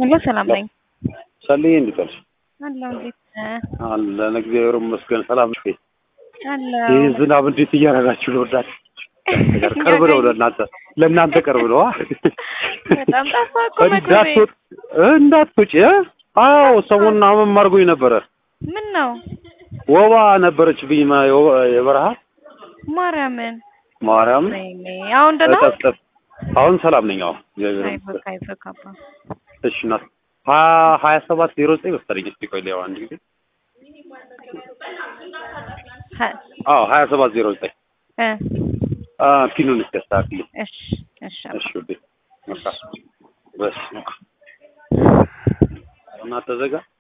ሄሎ ሰላም ነኝ። ሰልዬ እንዴት ዋልሽ? አለሁ እንዴት ነህ? አለን እግዚአብሔር ይመስገን። ሰላም ነሽ? አለሁ ይህ ዝናብ እንዴት እያደረጋችሁ ነው? ወዳት ቅርብ ነው ለእናንተ ለእናንተ ቅርብ ነው። በጣም ጠፋህ እኮ መግቢያ እንዳትወጥ እንዳትወጪ። አዎ ሰሞኑን አመም አድርጎኝ ነበረ። ምን ነው ወባ ነበረችብኝ ማ- የወ- የበረሃ ማርያምን ማርያም ወይኔ አሁን ደህና ጠፍጠፍ አሁን ሰላም ነኝ። አዎ እግዚአብሔር አይዞህ ይመስገን። አይዞህ አባ እሺ እናት ሀያ ሀያ ሰባት ዜሮ ዘጠኝ መሰለኝ። እስኪ ቆይ ሊያው አንድ ጊዜ ሀ- አዎ ሀያ ሰባት ዜሮ ዘጠኝ እ አ ፒኑን እስኪ አስተካክልኝ። እሺ እሺ አባ እሺ ውዴ በቃ በስ እና ተዘጋ